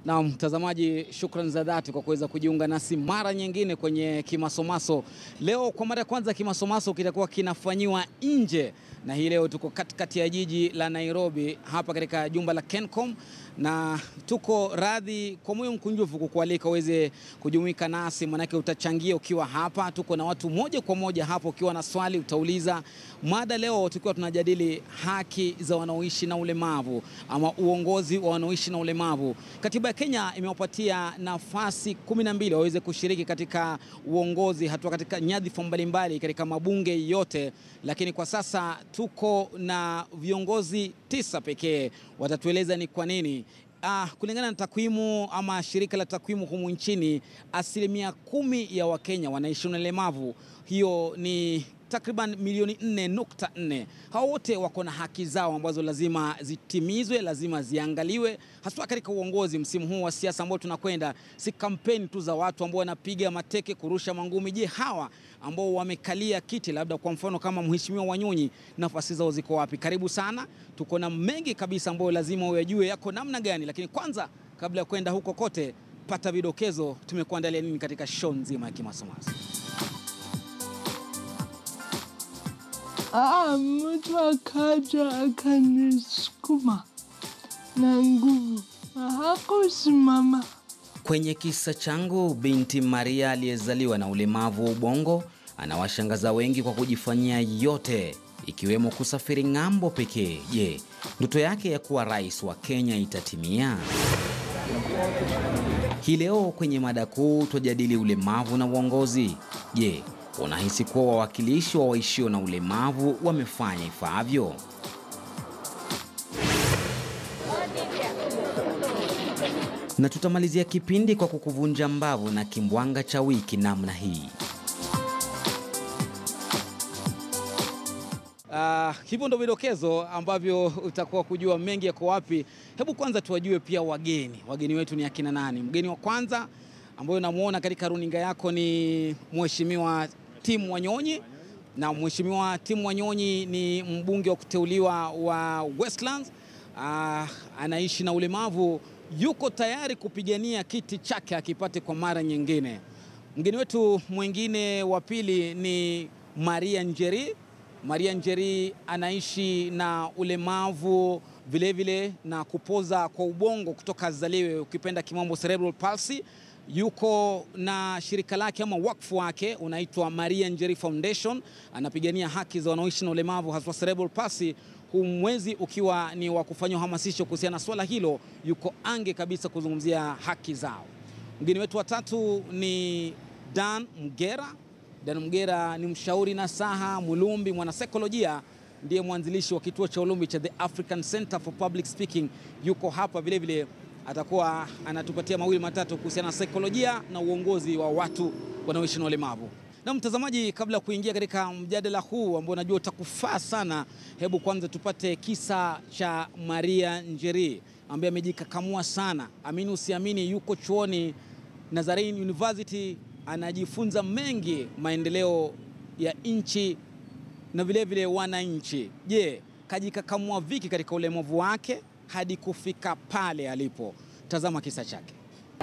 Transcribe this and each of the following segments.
Na mtazamaji, shukrani za dhati kwa kuweza kujiunga nasi mara nyingine kwenye Kimasomaso. Leo kwa mara ya kwanza Kimasomaso kitakuwa kinafanyiwa nje, na hii leo tuko katikati ya jiji la Nairobi hapa katika jumba la Kencom, na tuko radhi kwa moyo mkunjufu kukualika uweze kujumuika nasi, manake utachangia ukiwa hapa. Tuko na watu moja kwa moja hapo, ukiwa na swali utauliza. Mada leo tukiwa tunajadili haki za wanaoishi na ulemavu ama uongozi wa wanaoishi na ulemavu. Katiba ya Kenya imewapatia nafasi kumi na mbili waweze kushiriki katika uongozi, hatua katika nyadhifa mbalimbali katika mabunge yote, lakini kwa sasa tuko na viongozi tisa pekee. Watatueleza ni kwa nini. Ah, kulingana na takwimu ama shirika la takwimu humu nchini, asilimia kumi ya Wakenya wanaishi na ulemavu. Hiyo ni takriban milioni 4.4. Hao wote wako na haki zao ambazo lazima zitimizwe, lazima ziangaliwe, haswa katika uongozi. Msimu huu wa siasa ambao tunakwenda, si kampeni tu za watu ambao wanapiga mateke, kurusha mangumi. Je, hawa ambao wamekalia kiti, labda kwa mfano kama Mheshimiwa Wanyonyi, nafasi zao ziko wapi? Karibu sana, tuko na mengi kabisa ambayo lazima uyajue yako namna gani, lakini kwanza, kabla ya kwenda huko kote, pata vidokezo tumekuandalia nini katika show nzima ya Kimasomaso. Ah, mtu akaja akanisukuma na nguvu, hakusimama. Kwenye kisa changu, binti Maria aliyezaliwa na ulemavu wa ubongo anawashangaza wengi kwa kujifanyia yote ikiwemo kusafiri ng'ambo pekee. Je, ndoto yake ya kuwa rais wa Kenya itatimia? Hii leo kwenye mada kuu twajadili ulemavu na uongozi. Je, unahisi kuwa wawakilishi wa waishio na ulemavu wamefanya ifaavyo? Na tutamalizia kipindi kwa kukuvunja mbavu na kimbwanga cha wiki namna hii. Uh, hivyo ndo vidokezo ambavyo utakuwa kujua mengi yako wapi. Hebu kwanza tuwajue pia wageni. Wageni wetu ni akina nani? Mgeni wa kwanza ambayo namuona katika runinga yako ni Mheshimiwa Tim Wanyonyi, na Mheshimiwa Tim Wanyonyi ni mbunge wa kuteuliwa wa Westlands. Uh, anaishi na ulemavu, yuko tayari kupigania kiti chake akipate kwa mara nyingine. Mgeni wetu mwingine wa pili ni Maria Njeri. Maria Njeri anaishi na ulemavu vilevile vile na kupoza kwa ubongo kutoka azaliwe, ukipenda kimombo cerebral palsy. Yuko na shirika lake ama wakfu wake unaitwa Maria Njeri Foundation, anapigania haki za wanaoishi na ulemavu haswa cerebral palsy, huu mwezi ukiwa ni wa kufanya uhamasisho kuhusiana na swala hilo. Yuko ange kabisa kuzungumzia haki zao. Mgeni wetu wa tatu ni Dan Mgera. Dan Mgera ni mshauri nasaha, mulumbi, mwanasaikolojia, ndiye mwanzilishi wa kituo cha ulumbi cha The African Center for Public Speaking. Yuko hapa vilevile vile, atakuwa anatupatia mawili matatu kuhusiana na saikolojia na uongozi wa watu wanaoishi na ulemavu. Na mtazamaji, kabla ya kuingia katika mjadala huu ambao najua utakufaa sana, hebu kwanza tupate kisa cha Maria Njeri ambaye amejikakamua sana. Amini usiamini, yuko chuoni Nazarene University anajifunza mengi maendeleo ya nchi na vilevile wananchi. Je, kajikakamua viki katika ulemavu wake hadi kufika pale alipo? Tazama kisa chake.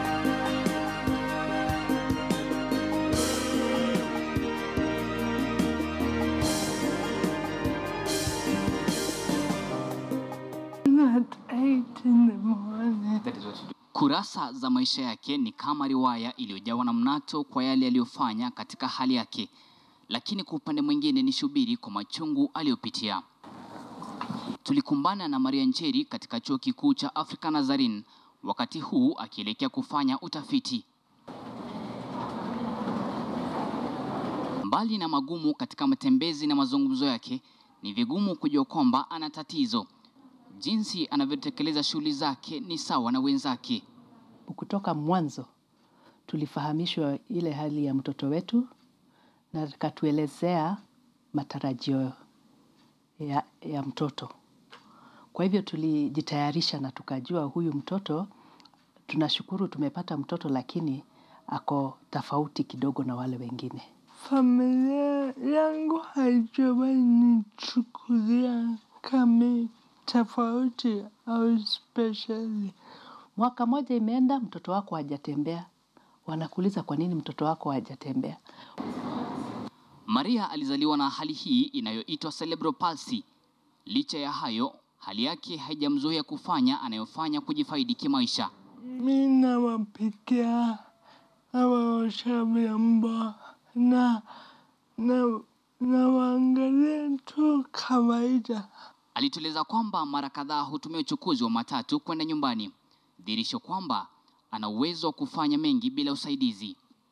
Not eight in the morning. Kurasa za maisha yake ni kama riwaya iliyojawa na mnato kwa yale aliyofanya katika hali yake, lakini kwa upande mwingine ni shubiri kwa machungu aliyopitia. Tulikumbana na Maria Njeri katika chuo kikuu cha Africa Nazarene, wakati huu akielekea kufanya utafiti. Mbali na magumu katika matembezi na mazungumzo yake, ni vigumu kujua kwamba ana tatizo. Jinsi anavyotekeleza shughuli zake ni sawa na wenzake. Kutoka mwanzo tulifahamishwa ile hali ya mtoto wetu na akatuelezea matarajio ya, ya mtoto. Kwa hivyo tulijitayarisha na tukajua huyu mtoto, tunashukuru tumepata mtoto, lakini ako tofauti kidogo na wale wengine. Familia yangu haijawahi nichukulia kama tofauti au speshali. Mwaka moja imeenda, mtoto wako hajatembea. Wanakuuliza kwa nini mtoto wako hajatembea. Maria alizaliwa na hali hii inayoitwa cerebral palsy. Licha ya hayo, hali yake haijamzuia kufanya anayofanya kujifaidi kimaisha. Mi nawapikia, nawaosha vyombo na na nawaangalia tu kawaida. Alitueleza kwamba mara kadhaa hutumia uchukuzi wa matatu kwenda nyumbani, dhihirisho kwamba ana uwezo wa kufanya mengi bila usaidizi.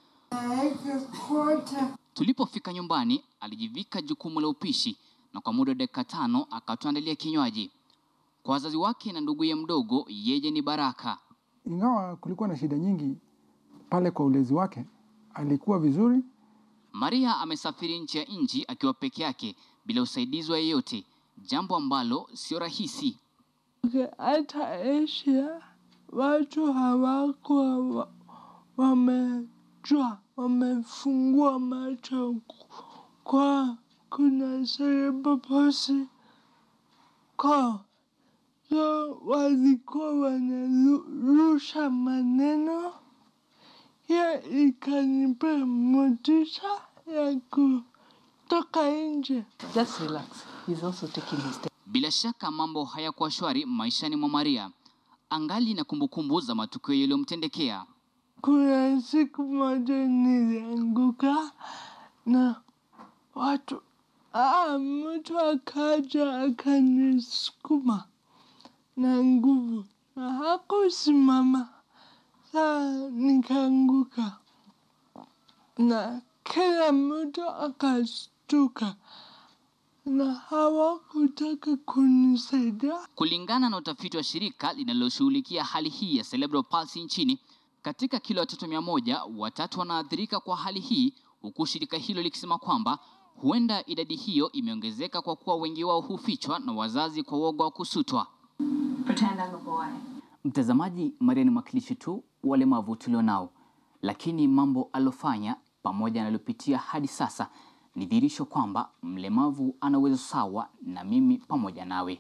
Tulipofika nyumbani, alijivika jukumu la upishi na kwa muda wa dakika tano akatuandalia kinywaji. Kwa wazazi wake na nduguye mdogo, yeye ni baraka. Ingawa kulikuwa na shida nyingi pale kwa ulezi wake, alikuwa vizuri. Maria amesafiri nchi ya nchi akiwa peke yake bila usaidizi wa yeyote, jambo ambalo sio rahisi. Okay, hata Asia watu hawakuwa wa- wamejua, wamefungua macho ku- kwa kuna cerebral palsy kwao, so walikuwa wanarusha maneno, hiyo ikanipa motisha ya kutoka nje. Just relax. He's also taking his time. Bila shaka mambo hayakuwa shwari maishani mwa Maria, angali na kumbukumbu za matukio yaliyomtendekea. Kuna siku moja nilianguka na watu ah, mtu akaja akanisukuma na nguvu na hakusimama, saa nikaanguka na kila mtu akastuka na hawakutaka kunisaidia. Kulingana na utafiti wa shirika linaloshughulikia hali hii ya cerebral palsy nchini, katika kila watoto mia moja watatu wanaathirika kwa hali hii, huku shirika hilo likisema kwamba huenda idadi hiyo imeongezeka kwa kuwa wengi wao hufichwa na wazazi kwa woga wa kusutwa. Pretend I'm a boy. Mtazamaji, Maria ni mwakilishi tu wa walemavu tulionao, lakini mambo alofanya pamoja na aliopitia hadi sasa ni dhihirisho kwamba mlemavu ana uwezo sawa na mimi pamoja nawe.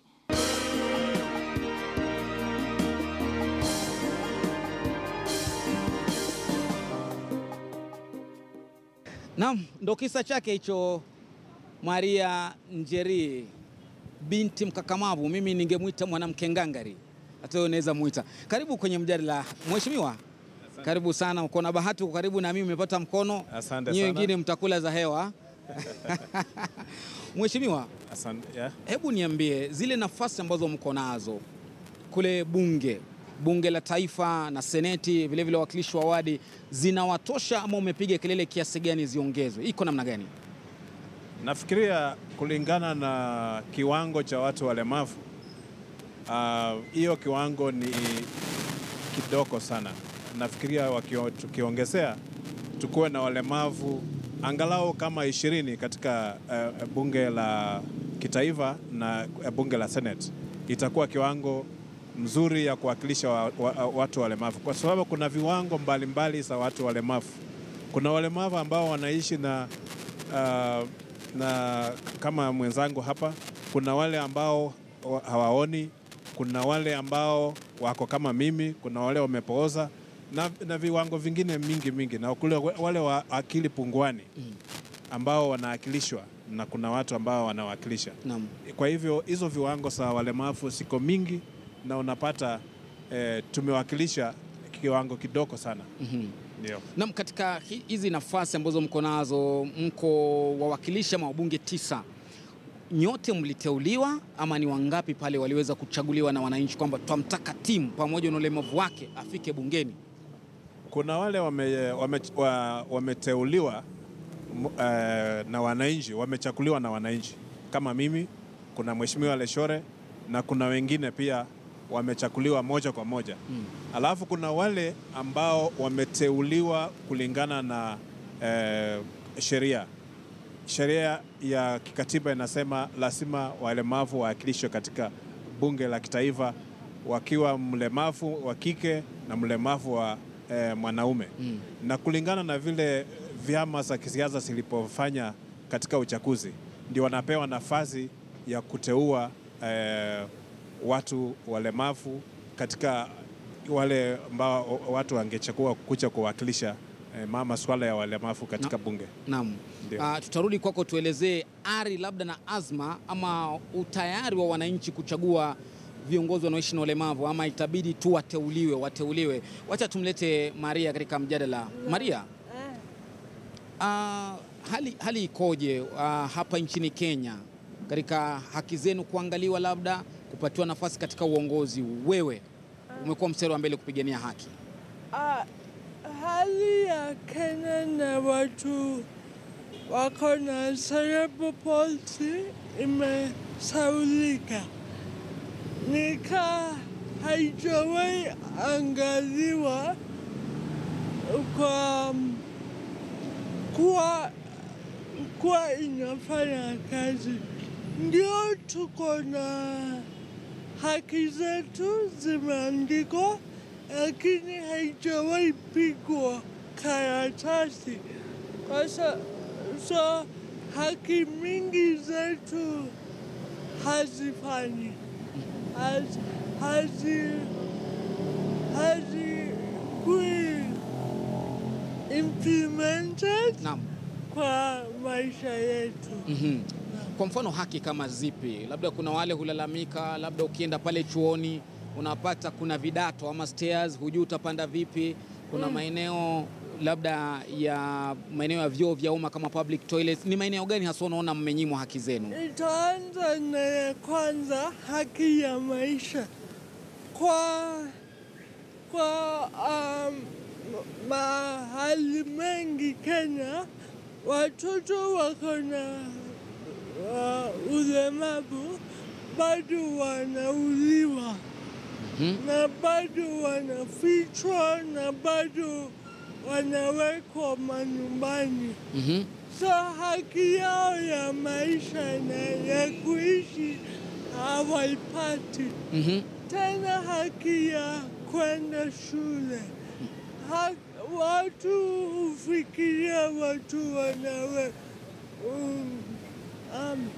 Naam, ndo kisa chake hicho, Maria Njeri, binti mkakamavu. Mimi ningemwita mwanamke ngangari, hata wewe unaweza mwita. Karibu kwenye mjadala, mheshimiwa. Karibu sana, uko na bahati, uko karibu na mimi, umepata mkono. Asante Nyie sana. wengine mtakula za hewa. Mheshimiwa, Asante, yeah. hebu niambie zile nafasi ambazo mko nazo kule bunge bunge la taifa na seneti vilevile wawakilishi wa wadi zinawatosha ama umepiga kelele kiasi gani ziongezwe iko namna gani Nafikiria kulingana na kiwango cha watu walemavu ah, hiyo kiwango ni kidogo sana. Nafikiria wakio- tukiongezea tukuwe na walemavu angalau kama ishirini katika eh, bunge la kitaifa na eh, bunge la Senate, itakuwa kiwango mzuri ya kuwakilisha wa, wa, watu walemavu, kwa sababu kuna viwango mbalimbali za watu walemavu. Kuna walemavu ambao wanaishi na uh, na kama mwenzangu hapa, kuna wale ambao wa- hawaoni, kuna wale ambao wako kama mimi, kuna wale wamepooza na, na viwango vingine mingi mingi, na kule wale wa akili punguani ambao wanawakilishwa na kuna watu ambao wanawakilisha. naam Kwa hivyo hizo viwango za walemavu siko mingi, na unapata eh, tumewakilisha kiwango kidogo sana. Ndio. Naam, katika hi- hizi nafasi ambazo mko nazo, mko wawakilishi ama wabunge tisa, nyote mliteuliwa ama ni wangapi pale waliweza kuchaguliwa na wananchi kwamba twamtaka timu pamoja na ulemavu wake afike bungeni? Kuna wale wame, wame, wa, wameteuliwa m- eh, na wananchi, wamechaguliwa na wananchi kama mimi, kuna Mheshimiwa Leshore na kuna wengine pia wamechaguliwa moja kwa moja mm. Alafu kuna wale ambao wameteuliwa kulingana na eh, sheria sheria ya kikatiba inasema lazima walemavu wawakilishwe katika bunge la kitaifa wakiwa mlemavu wa kike na mlemavu wa eh, mwanaume mm. na kulingana na vile vyama za kisiasa zilipofanya katika uchaguzi ndio wanapewa nafasi ya kuteua eh, watu walemavu katika wale ambao watu wangechagua kuja kuwakilisha eh, ma- masuala ya walemavu katika bunge. Naam. Ndio. Ah, tutarudi kwako, tuelezee ari labda na azma ama utayari wa wananchi kuchagua viongozi wanaoishi na ulemavu ama itabidi tu wateuliwe wateuliwe. Wacha tumlete Maria katika mjadala. Maria, ah, hali, hali ikoje ah, hapa nchini Kenya katika haki zenu kuangaliwa, labda kupatiwa nafasi katika uongozi? Wewe umekuwa mstari wa mbele kupigania haki. Ah, hali ya Kenya na watu wako na cerebral palsy imesaulika, nika haijawahi angaliwa kwa kuwa kuwa inafanya kazi. Ndio tuko na haki zetu zimeandikwa, lakini haijawahi pigwa karatasi. Kwa sa- so haki mingi zetu hazifanyi Haz- hazi hazikui implemented Naam. kwa maisha yetu. Mhm. Kwa mfano haki kama zipi? Labda kuna wale hulalamika, labda ukienda pale chuoni unapata kuna vidato ama stairs, hujui utapanda vipi. Kuna maeneo labda ya maeneo ya vyoo vya umma kama public toilets. Ni maeneo gani hasa unaona mmenyimwa haki zenu? Itaanza na ya kwanza, haki ya maisha. Kwa kwa um, mahali mengi Kenya, watoto wako na uh, ulemavu bado wanauliwa Mhm. na bado wanafichwa na bado wanawekwa manyumbani. Mhm. So haki yao ya maisha na ya kuishi hawaipati. Mhm. Tena haki ya kwenda shule. Ha, watu hufikiria watu wanawe um, um,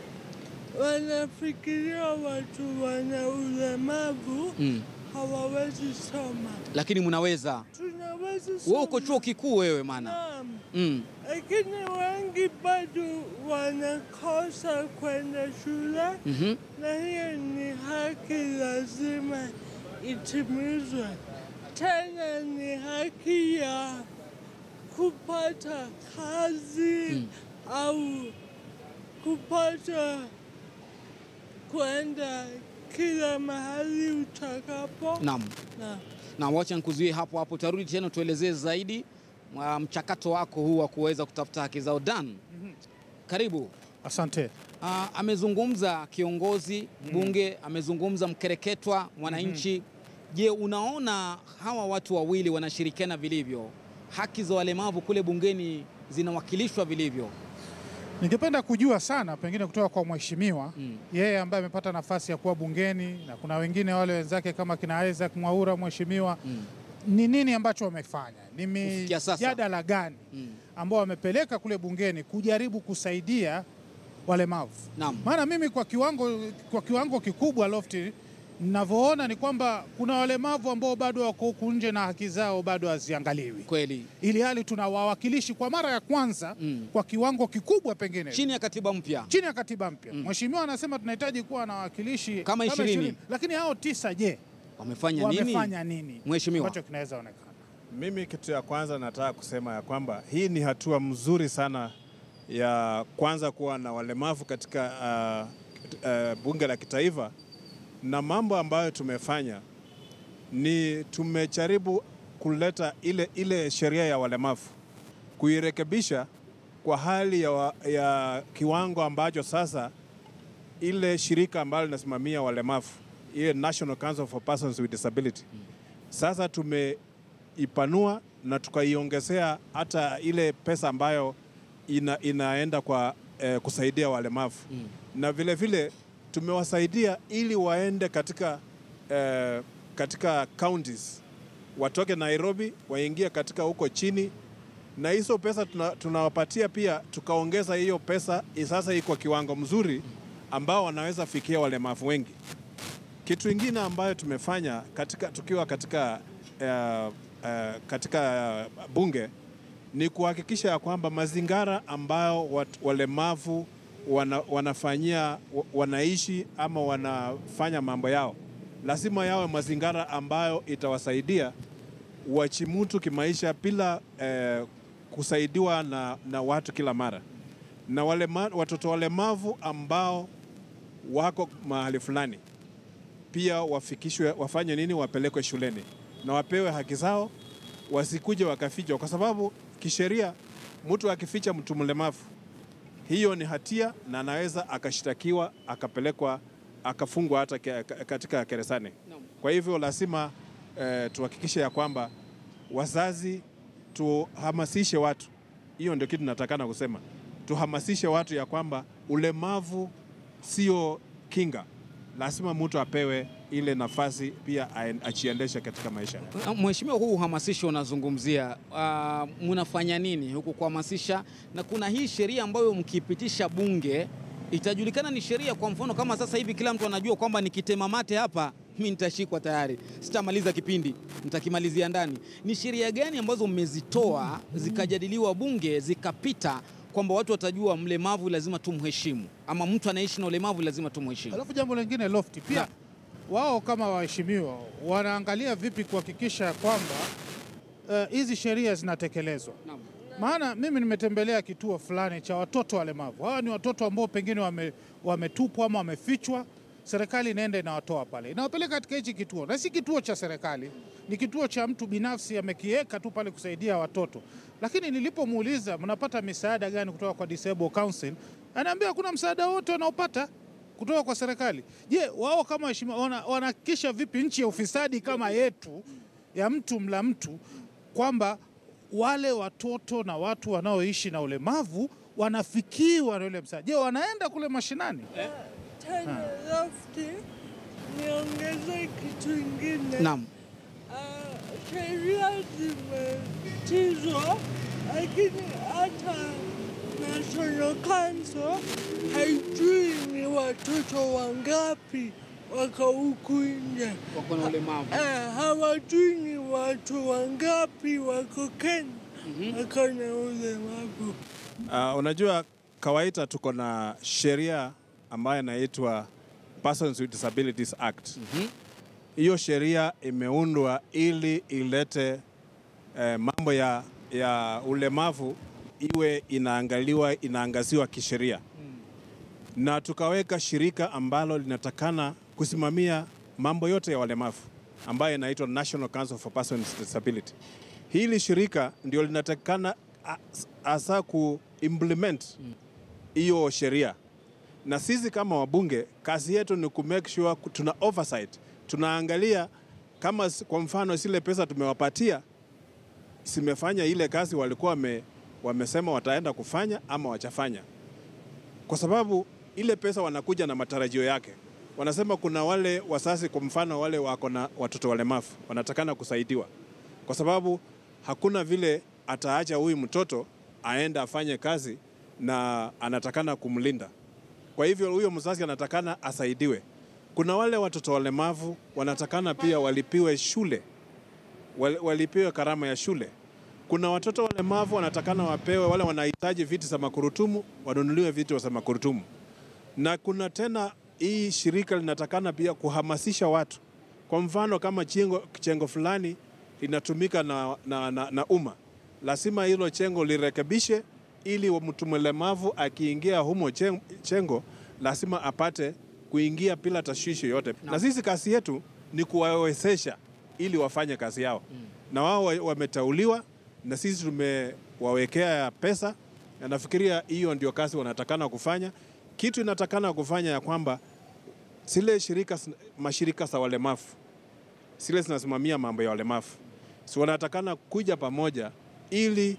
wanafikiria watu wana ulemavu Mm. hawawezi soma. Lakini mnaweza. Tunaweza soma. Wewe uko chuo kikuu wewe maana. Naam. Mm. lakini wengi bado wanakosa kwenda shule, Mhm. na hiyo ni haki lazima itimizwe. Tena ni haki ya kupata kazi Mm. au kupata kwenda kila mahali utakapo. Naam. Na- Na wacha nikuzuie hapo hapo, tarudi tena tuelezee zaidi mwa mchakato wako huu wa kuweza kutafuta haki zao. Dan, karibu. Asante. Ah, amezungumza kiongozi bunge, amezungumza mkereketwa mwananchi. Je, unaona hawa watu wawili wanashirikiana vilivyo? Haki za walemavu kule bungeni zinawakilishwa vilivyo? Ningependa kujua sana pengine kutoka kwa mheshimiwa Mm. yeye ambaye amepata nafasi ya kuwa bungeni na kuna wengine wale wenzake kama kina Isaac Mwaura mheshimiwa Mm. ni nini ambacho wamefanya? Ni Kufikia sasa. mijadala gani Mm. ambao wamepeleka kule bungeni kujaribu kusaidia walemavu? Naam. Maana mimi kwa kiwango, kwa kiwango kikubwa Lofty, ninavyoona ni kwamba kuna walemavu ambao bado wako huku nje na haki zao bado haziangaliwi, Kweli. ili hali tuna wawakilishi kwa mara ya kwanza Mm. kwa kiwango kikubwa pengine Chini ya katiba mpya. chini ya katiba mpya. Mheshimiwa anasema tunahitaji kuwa na wawakilishi Kama ishirini. lakini hao tisa, je, Wamefanya nini? wamefanya nini Mheshimiwa. ambacho kinaweza onekana? Mimi kitu ya kwanza nataka kusema ya kwamba hii ni hatua mzuri sana ya kwanza kuwa na walemavu katika uh, uh, bunge la kitaifa, na mambo ambayo tumefanya ni tumejaribu kuleta ile, ile sheria ya walemavu kuirekebisha kwa hali ya, wa- ya kiwango ambacho sasa ile shirika ambalo linasimamia walemavu ile National Council for Persons with Disability sasa tumeipanua na tukaiongezea hata ile pesa ambayo ina, inaenda kwa eh, kusaidia walemavu Mm. na vile vile tumewasaidia ili waende katika eh, katika counties watoke Nairobi waingie katika huko chini, na hizo pesa tuna, tunawapatia pia, tukaongeza hiyo pesa i- sasa iko kiwango mzuri ambao wanaweza fikia walemavu wengi. Kitu ingine ambayo tumefanya katika, tukiwa katika, uh, uh, katika bunge ni kuhakikisha ya kwamba mazingira ambayo wat, walemavu wana, wanafanyia wa- wanaishi ama wanafanya mambo yao lazima yawe mazingira ambayo itawasaidia wachimutu kimaisha bila eh, kusaidiwa na, na watu kila mara na walema, watoto walemavu ambao wako mahali fulani pia wafikishwe, wafanye nini, wapelekwe shuleni na wapewe haki zao, wasikuje wakafichwa, kwa sababu kisheria mtu akificha mtu mlemavu hiyo ni hatia na anaweza akashtakiwa akapelekwa akafungwa hata ke- ka- katika gerezani. Kwa hivyo lazima eh, tuhakikishe ya kwamba wazazi tuhamasishe watu, hiyo ndio kitu natakana kusema, tuhamasishe watu ya kwamba ulemavu sio kinga, lazima mtu apewe ile nafasi pia aen- ajiendeshe katika maisha. Mheshimiwa, huu uhamasisho unazungumzia, uh, mnafanya nini huku kuhamasisha? Na kuna hii sheria ambayo mkipitisha bunge itajulikana ni sheria. Kwa mfano kama sasa hivi kila mtu anajua kwamba nikitema mate hapa mi nitashikwa tayari, sitamaliza kipindi, nitakimalizia ndani. Ni sheria gani ambazo mmezitoa zikajadiliwa bunge zikapita kwamba watu watajua mlemavu lazima tumheshimu, ama mtu anaishi na ulemavu lazima tumheshimu? Alafu jambo lingine Lofti, pia wao kama waheshimiwa wanaangalia vipi kuhakikisha kwamba eh, hizi sheria zinatekelezwa. Naam. Maana mimi nimetembelea kituo fulani cha watoto walemavu. Hawa ni watoto ambao pengine wame, wametupwa ama wamefichwa. Serikali inaenda inawatoa pale, inawapeleka katika hichi kituo, na si kituo cha serikali, ni kituo cha mtu binafsi amekiweka tu pale kusaidia watoto. Lakini nilipomuuliza mnapata misaada gani kutoka kwa Disable Council, anaambia hakuna msaada wote wanaopata kutoka kwa serikali. Je, wao kama waheshimiwa wana- wanahakikisha vipi nchi ya ufisadi kama yetu ya mtu mla mtu kwamba wale watoto na watu wanaoishi na ulemavu wanafikiwa na ule msaada? Je, wanaenda kule mashinani? Tena Lofti, niongeze kitu ingine. Naam. Ah, sheria zimetizwa, lakini hata National Council haijui ni watoto wangapi wako huku nje. Wako na ulemavu. Eh, hawajui ni watu wangapi wako Kenya wako na ulemavu. Uh, unajua kawaida tuko na sheria ambayo inaitwa Persons with Disabilities Act. Hiyo sheria imeundwa ili ilete eh, mambo ya, ya ulemavu iwe inaangaliwa inaangaziwa kisheria na tukaweka shirika ambalo linatakana kusimamia mambo yote ya walemavu ambayo inaitwa National Council for Persons with Disability. Hili shirika ndio linatakana as- hasa kuimplement hiyo sheria, na sisi kama wabunge kazi yetu ni ku make sure ku- tuna oversight, tunaangalia kama s- kwa mfano zile pesa tumewapatia zimefanya ile kazi walikuwa wame, wamesema wataenda kufanya ama wachafanya kwa sababu ile pesa wanakuja na matarajio yake. Wanasema kuna wale wasasi, kwa mfano wale wako na watoto walemavu wanatakana kusaidiwa, kwa sababu hakuna vile ataacha huyu mtoto aende afanye kazi na anatakana kumlinda. Kwa hivyo huyo mzazi anatakana asaidiwe. Kuna wale watoto walemavu wanatakana pia walipiwe shule, wal- walipiwe karama ya shule. Kuna watoto walemavu wanatakana wapewe, wale wanahitaji viti za makurutumu wanunuliwe viti za makurutumu. Na kuna tena hii shirika linatakana pia kuhamasisha watu. Kwa mfano kama chengo, chengo fulani linatumika na, na, na, na umma, lazima hilo chengo lirekebishe ili wa mtu mlemavu akiingia humo chen- chengo lazima apate kuingia bila tashwishi yote. Na sisi kazi yetu ni kuwawezesha ili wafanye kazi yao na wao wa- wametauliwa na sisi tumewawekea pesa, na nafikiria hiyo ndio kazi wanatakana kufanya. Kitu inatakana kufanya ya kwamba zile shirika, mashirika za walemavu zile zinasimamia mambo ya walemavu, si wanatakana kuja pamoja ili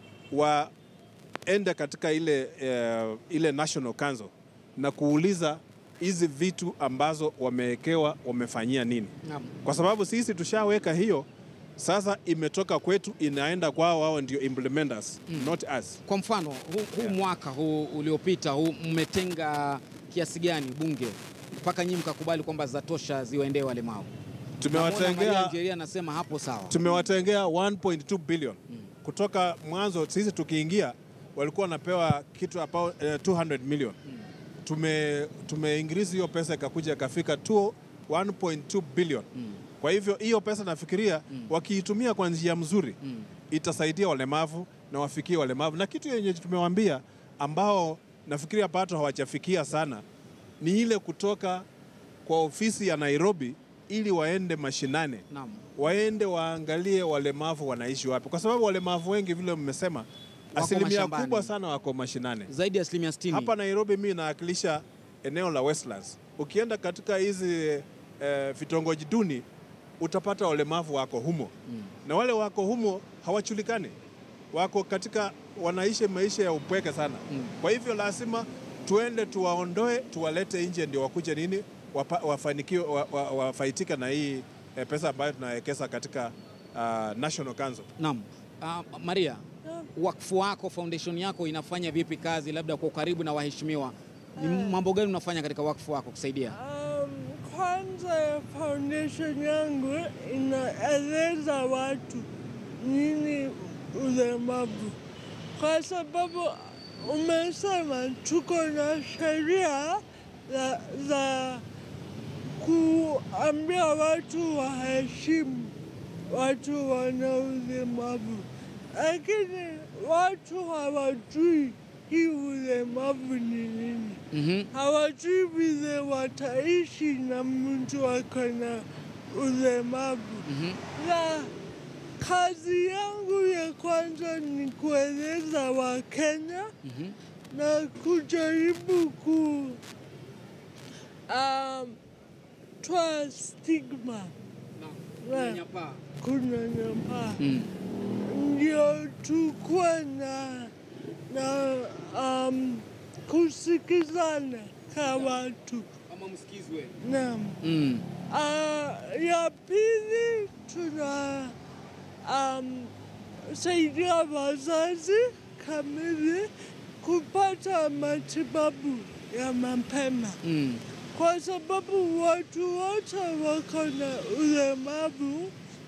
waende katika ile, eh, ile National Council na kuuliza hizi vitu ambazo wamewekewa wamefanyia nini Naam. kwa sababu sisi tushaweka hiyo, sasa imetoka kwetu inaenda kwao, wao ndio implementers not us. Kwa mfano huu, huu mwaka huu uliopita huu mmetenga kiasi gani bunge mpaka nyinyi mkakubali kwamba zatosha ziwaendee walemavu? Namwona Maria Tumewatengea Njeri anasema hapo sawa. tumewatengea 1.2 billion kutoka mwanzo. Sisi tukiingia walikuwa wanapewa kitu about eh, 200 million. Tume tumeincrease hiyo pesa ikakuja ikafika 2 1.2 billion. Kwa hivyo hiyo pesa nafikiria wakiitumia kwa njia mzuri itasaidia walemavu na wafikie walemavu, na kitu yenye tumewaambia ambao nafikiria pato hawajafikia sana ni ile kutoka kwa ofisi ya Nairobi ili waende mashinane Naam. waende waangalie walemavu wanaishi wapi, kwa sababu walemavu wengi vile mmesema, asilimia mashambani. kubwa sana wako mashinane. Zaidi ya asilimia 60. Hapa Nairobi mimi nawakilisha eneo la Westlands. Ukienda katika hizi eh, vitongoji duni utapata walemavu wako humo na wale wako humo hawajulikani, wako katika wanaishi maisha ya upweke sana. Kwa hivyo lazima tuende tuwaondoe, tuwalete nje, ndio wakuje nini wapa, wafanikiwe wa, wa, wafaitika na hii eh, pesa ambayo tunawekeza katika uh, National Council. Naam. Uh, Maria, wakfu wako foundation yako inafanya vipi kazi labda kwa ukaribu na waheshimiwa? Ni mambo gani unafanya katika wakfu wako kusaidia? Um, kwanza foundation yangu inaeleza watu nini ulemavu, kwa sababu umesema tuko na sheria za, za kuambia watu waheshimu watu wana ulemavu, lakini watu hawajui hii ulemavu ni nini Mhm. hawajui vile wataishi na mtu ako na ulemavu. Na kazi yangu ya kwanza ni kueleza Wakenya na kujaribu ku um, toa stigma na kunyanyapaa Mm. ndio tukuwe na, na um, kusikizana ka watu Kama msikizwe. naam. Mm. Uh, ya pili tuna um, saidia wazazi kamili kupata matibabu ya mapema Mm. kwa sababu watu wote wako na ulemavu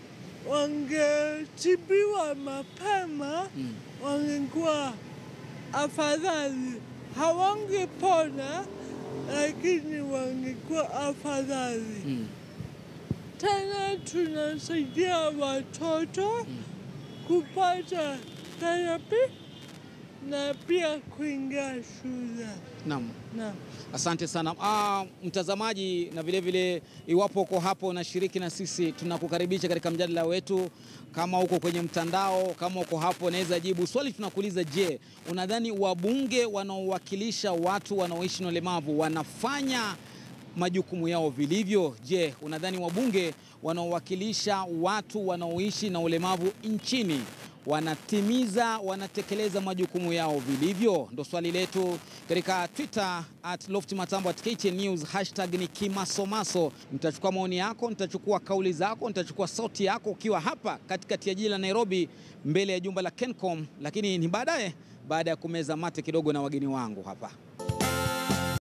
wangetibiwa mapema Mm. wangekuwa afadhali. Hawangepona, lakini wangekuwa afadhali. Mm. Tena tunasaidia watoto kupata therapy na pia kuingia shule. Naam. Naam. Asante sana ah, mtazamaji, na vile vile iwapo uko hapo unashiriki na sisi, tunakukaribisha katika mjadala wetu. Kama uko kwenye mtandao, kama uko hapo, unaweza jibu swali tunakuuliza. Je, unadhani wabunge wanaowakilisha watu wanaoishi na ulemavu wanafanya majukumu yao vilivyo? Je, unadhani wabunge wanaowakilisha watu wanaoishi na ulemavu nchini wanatimiza wanatekeleza majukumu yao vilivyo? Ndo swali letu katika Twitter at Lofty Matambo at KTN News, hashtag ni kimasomaso. Nitachukua maoni yako, nitachukua kauli zako, nitachukua sauti yako ukiwa hapa katikati ya jiji la Nairobi, mbele ya jumba la Kencom, lakini ni baadaye, baada ya kumeza mate kidogo na wageni wangu hapa.